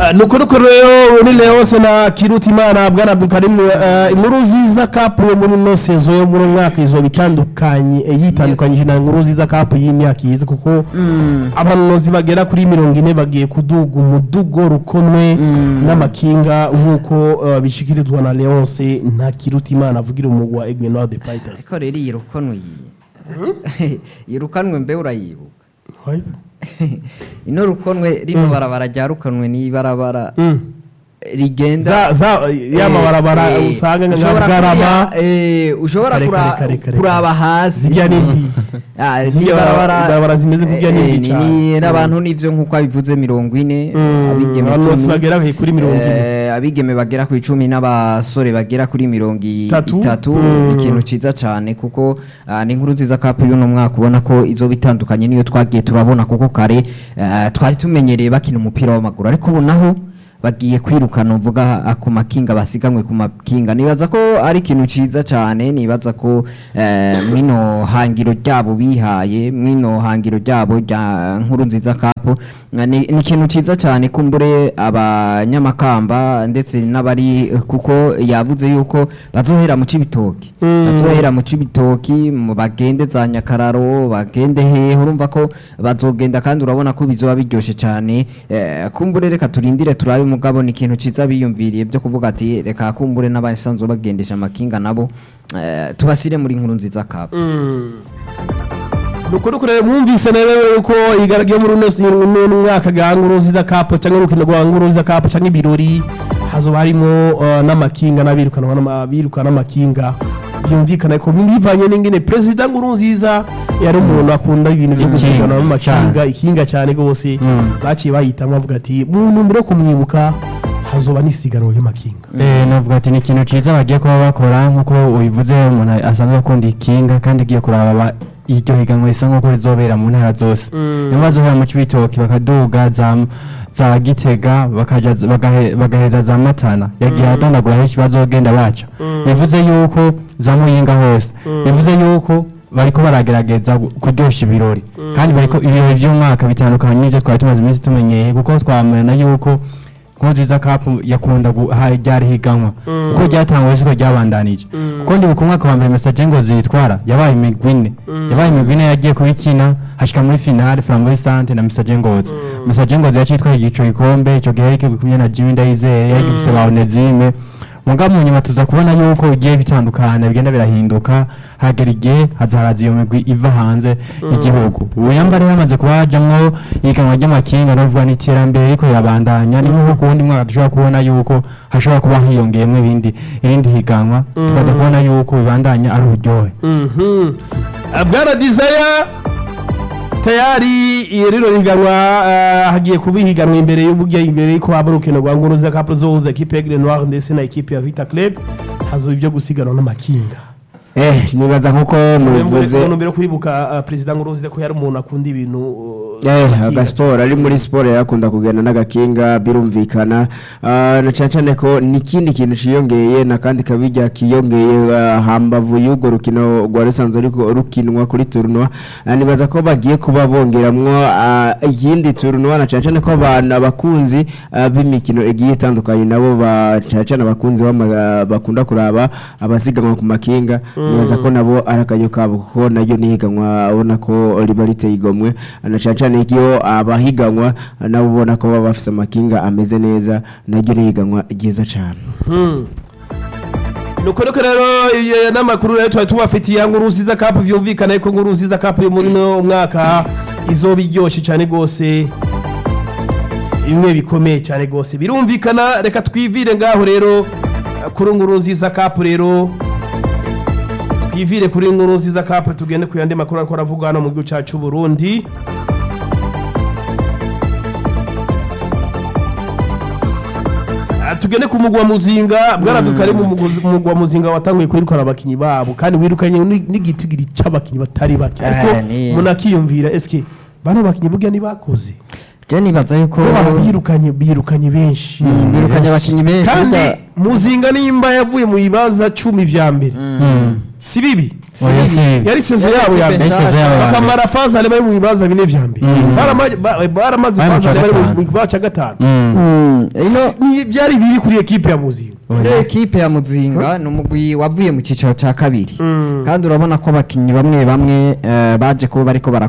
Ah, nuko nuko rero ni Leonce na Kirutimana bwana Abdulkarim eh, inkuru nziza cup yo muri no sezo yo muri uyu mwaka izo bitandukanye eh, yitandukanyije na inkuru nziza cup y'imyaka yize kuko abanozi bagera kuri mirongo ine bagiye kuduga umudugo rukomwe n'amakinga nk'uko eh, bishikirizwa na Leonce na Kirutimana avugira umugwa wa Aigle Noir the Fighters ariko rero iyi rukonwe iyi iyi rukanwe mbe urayibuka Hai. ino rukonwe rino barabara rya rukanwe ni ibarabara Mm. rigenda za za ya mabarabara Eh, usanga nka ushobora Garama kuriya- eh, ushobora Kare, kura- kare, kare, kare, kuraba kare. hasi Zirya ni mbi. Ah, Zirya ni barabara barabara zimeze kurya ni eh, mbi ni- ni cane. n'abantu nivyo nkuko abivuze mirongo ine Mm, abigeme abantu bose icumi, bagera kuri mirongo ine. eh, abigeme bagera ku icumi n'abasore bagera kuri mirongo i- Itatu. itatu Mm. ni ikintu ciza cane kuko ah, ni inkuru nziza kapu y'uno mwaka ubona ko izoba itandukanye niyo twagiye turabona kuko kare eh, twari tumenyereye bakina umupira w'amaguru ariko ubu naho bagiye kwirukana uvuga ah, ku makinga basiganwe ku makinga nibaza ko ari ikintu ciza cane nibaza ko eh, mwino hangiro ryabo bihaye mwino hangiro ryabo rya nkuru nziza kapu ni ni ikintu ciza cane kumbure abanyamakamba ndetse n'abari kuko yavuze yuko bazohera mu cibitoki Mm. bazohera mu cibitoki mu bagende za nyakararo bagende hehe urumva ko bazogenda kandi urabona ko bizoba biryoshe cane eh, kumbure reka turindire turabe mugabo ni ikintu ciza biyumviriye byo kuvuga ati reka kumbure n'abasanzwe bagendesha amakinga nabo eh, tubashyire muri nkuru nziza kabo nuko nuko rero mwumvise rero yuko igaragiye muri uno uno mwaka ga nguruziza cup cyangwa urukino rwa nguruziza cup cyangwa ibirori hazoba harimo uh, n'amakinga n'abirukanwa n'abirukana n'amakinga byumvikana ko bivanye n'ingene perezida nguruziza yari umuntu akunda ibintu byo Ikinga, gusiganwa n'amakinga ikinga cyane rwose baciye bahitamwo bavuga ati mu ntumbero yo kumwibuka hazoba n'isiganwa ry'amakinga Eh, navuga ati ni ikintu cyiza bagiye kuba bakora nk'uko ubivuze umuntu asanzwe akunda ikinga kandi agiye kuraba ba- iryo higanwa risa nk'uko rizobera mu ntara zose niyo bazohera mu cibitoki bakaduga za za gitega bakaja bagahe- bagaheza za matana yagiye adondagura henshi bazogenda baca bivuze yuko za muyinga hose bivuze yuko bariko baragerageza gu- kuryosha ibirori kandi bariko ibirori by'umwaka bitandukanye n'ibyo twari tumaze iminsi tumenyeye kuko twamenya yuko nkurunziza kapu yakunda guha ryari higanwa kuko ryatangwa siko ryabandanije kuko ndi ku mwaka wa mbere message ngo zitwara yabaye imigwi ine yabaye imigwi ine yagiye kubikina hashika muri finale flamboy sante na message ngozi message ngozi yacitwaye igico gikombe ico gihe yariko kumwe na Jimmy Ndayizeye yari gifise ba Onezime mugabo mu nyuma tuza kubona yuko bigiye bitandukana bigenda birahinduka hagera igihe haza haraza iyo migwi iva hanze y'igihugu ubu yambare hamaze kuba hajamwo ihiganwa ry'amakinga novuga n'iterambere riko rirabandanya ni nk'uko ku wundi mwaka dushobora kubona yuko hashobora kuba hiyongeyemwo ibindi irindi higanwa tukaza kubona yuko bibandanya ari uburyohe Mhm. Ah, bwana desire tayari iyo rero riganwa ah, hagiye kuba ihiganwa imbere y'uburyo imbere y'uko haba urukino rwa nguruza kapu zohuza ekipe ya Aigle Noir ndetse na ekipe ya Vita Club hazoba ibyo gusiganwa n'amakinga eh nibaza nkuko mubivuze mu ntumbero yo kwibuka ah, perezida nguruziza ko yari umuntu akunda ibintu uh, Eh, amakinga. agasiporo ari muri siporo yakunda kugenda n'agakinga birumvikana Ah, na cyane cyane ko n'ikindi kintu ciyongeye n'akandi kabijya kiyongeye ah, hambavu y'urwo rukino rwa rusanzwe ariko rukinwa kuri turunwa Ah, nibaza ko bagiye kuba bongeramwo ah, iyindi turunwa na cyane cyane ko abantu abakunzi ah, b'imikino igiye itandukanye nabo ba cyane cyane abakunzi b'ama- bakunda kuraba abasiganwa ku makinga nibaza ko nabo ari akaryo kabo kuko naryo nihiganwa ubona ko riba riteye igomwe na cyane cyane iyo abahiganwa nabo ubona ko baba bafite amakinga ameze neza naryo nihiganwa ryiza cyane Hmm. nuko nuko rero iyo n'amakuru rero twari tubafitiye nguruziza kapu vyumvikana yuko nguruziza kapu yo muri no mwaka izoba iryoshye cyane rwose bimwe bikomeye cyane rwose birumvikana reka twivire ngaho rero kuri nguruziza kapu rero twivire kuri nguruziza kapu tugende ku yandi makuru ariko aravuga hano mu gihugu cyacu Burundi Ah, tugende ku mugwa muzinga bwaradukare mu mugwa- mugwa muzinga watanguye kwirukana abakinyi babo kandi wirukanye ni- n'igitigiri c'abakinyi batari bake ariko ni- umuntu akiyumvira eske bano bakinyi burya ntibakoze je nibaza yuko ko barabirukanye birukanye benshi Mm, birukanye abakinnyi benshi kandi burya- muzinga nimba yavuye mu bibaza cumi vya mbere si bibi Oya, si bibi. yari sezo Yari yabo ya ikipe mbere sezo yabo ya mbere. bakamara fazale bari mu bibaza bine vya mbere Mm. Barama- ba- baramaze Bari mu fazale ca bari mu gatanu. kibazo cya gatanu Mm. Mm, ino Ni- byari bibi kuri ekipe ya muzinga ekipe ya muzinga ni umugwi wavuye mu cyiciro cya kabiri Mm. kandi urabona ko abakinnyi bamwe bamwe eh, baje kuba bariko barakora